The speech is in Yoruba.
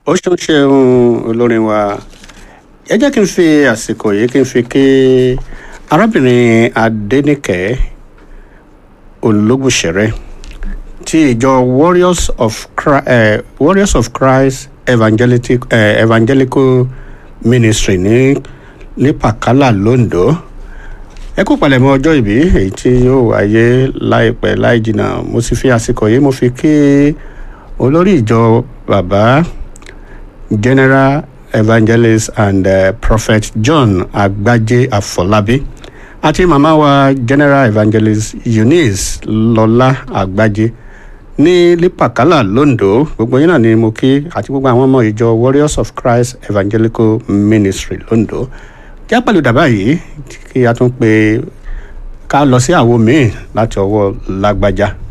ó ṣeun ṣeun olórin wa ẹ jẹ́ kí n fi àsìkò yìí kí n fi kí arábìnrin adẹ́nìkẹ́ ológùnṣẹ̀rẹ́ ti ìjọ warriors of christ, uh, warriors of christ evangelical, uh, evangelical ministry ní ní pàkálà londo ẹ kú palẹ̀mọ́ ọjọ́ ìbí èyí tí yóò wáyé láìpẹ́ láì jìnnà mo sì fi àsìkò yìí mo fi kí olórí ìjọ bàbá general evangelist and uh, prophet john agbaje afọlábí àti màmá wa general evangelist eunice lọlá agbaje ní lípàkálà londo gbogbo yín náà ni mo kí àti gbogbo àwọn ọmọ ìjọ warriors of christ evangelical ministry londo jẹ́ pẹ̀lú dàbá yìí kí a tún pe ká lọ sí àwo míì láti ọwọ́ lágbájá.